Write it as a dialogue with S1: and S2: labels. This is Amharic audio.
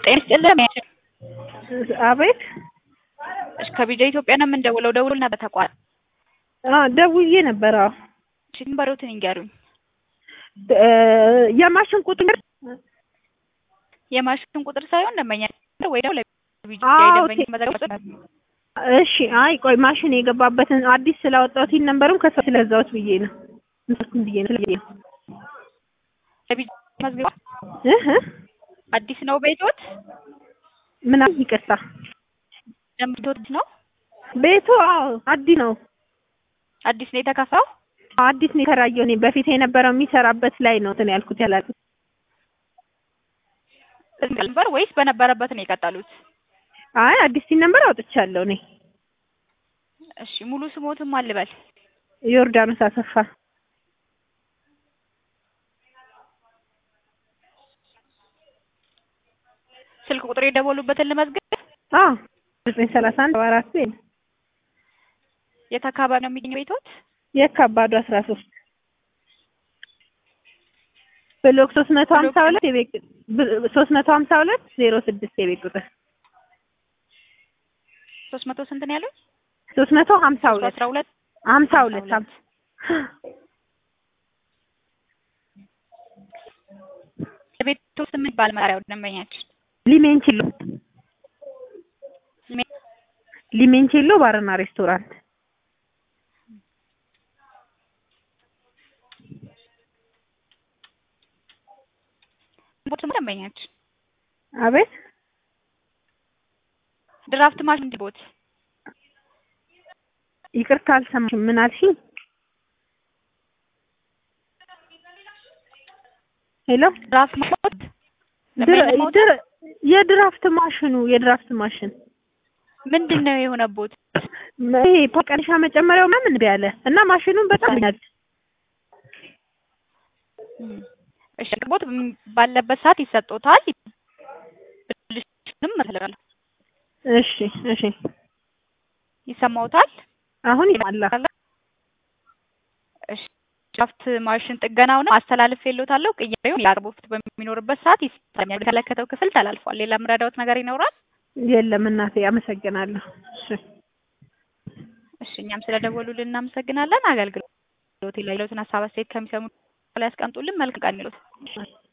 S1: ጤና ይስጥልን።
S2: አቤት
S1: እሺ ከቢጃ ኢትዮጵያ ነው የምንደውለው። ደውልና በተቋም
S2: አ ደውዬ ነበር። አዎ
S1: እሺ ንበሮትን ይንገሩኝ።
S2: እ የማሽን ቁጥር
S1: የማሽን ቁጥር ሳይሆን ደንበኛ ወይ ደግሞ ለቢጃ
S2: አዎ፣
S1: ደንበኛ
S2: ቴ-
S1: መዘገብ
S2: እሺ። አይ ቆይ ማሽን የገባበትን አዲስ ስላወጣሁት ይህን ነንበርም ከሰው ስለዛሁት ብዬ ነው እንትን ብዬ ነው ስለዚህ ነው
S1: ለቢጃ መዝገብ
S2: እህ እ
S1: አዲስ ነው ቤቶት
S2: ምናምን ይቅርታ
S1: ደንብቶት ነው
S2: ቤቱ አዎ አዲስ ነው
S1: አዲስ ነው የተከፋው።
S2: አዲስ ነው የተከራየው። እኔ በፊት የነበረው የሚሰራበት ላይ ነው እንትን ያልኩት ያላልኩት
S1: ነበር ወይስ በነበረበት ነው የቀጠሉት?
S2: አይ አዲስ ሲን ነበር አውጥቻለሁ እኔ
S1: እሺ ሙሉ ስሞትም አልበል
S2: ዮርዳኖስ አሰፋ
S1: ስልክ ቁጥር የደወሉበትን ልመዝግብ።
S2: አዎ ዘጠኝ ሰላሳ አንድ ሰባ አራት ቤት
S1: የት አካባቢ ነው የሚገኘው ቤቶት?
S2: የካባዱ አስራ ሶስት ብሎክ ሶስት መቶ ሀምሳ ሁለት የቤት ሶስት መቶ ሀምሳ ሁለት ዜሮ ስድስት የቤት ቁጥር
S1: ሶስት መቶ ስንት ነው ያሉት?
S2: ሶስት መቶ ሀምሳ ሁለት
S1: አስራ ሁለት
S2: ሀምሳ ሁለት ሀምሳ
S1: የቤቱ ስም ይባል መጣሪያው ደንበኛችን
S2: ሊሜንቺሎ ሊሜንቺሎ ባርና ሬስቶራንት
S1: ቦት ደንበኛችን
S2: አቤት
S1: ድራፍት ማሽን ቦት
S2: ይቅርታ አልሰማሽም ምን አልሽኝ ሄሎ
S1: ድራፍት ቦት
S2: ድር- ድር- የድራፍት ማሽኑ የድራፍት ማሽን
S1: ምንድን ነው የሆነቦት?
S2: ይሄ ቀንሻ መጨመሪያው ምናምን እምቢ አለ እና ማሽኑን በጣም ያል
S1: እሺ ቦት ባለበት ሰዓት ይሰጦታል። ብልሽንም እፈልጋለሁ።
S2: እሺ እሺ
S1: ይሰማውታል?
S2: አሁን ይማላ
S1: እሺ ድራፍት ማሽን ጥገናውን አስተላልፍ የሎታለሁ። ቅያሬውን የአቅርቦት በሚኖርበት ሰዓት ይሰጣኛል። የተመለከተው ክፍል ተላልፏል። ሌላ የምረዳዎት ነገር ይኖራል?
S2: የለም እናቴ አመሰግናለሁ እሺ
S1: እሺ እኛም ስለደወሉልን እናመሰግናለን። አገልግሎት ላይ ያለዎትን ሀሳብ አስተያየት ከሚሰሙ ላይ ያስቀምጡልን። መልካም ቀን ይሉት።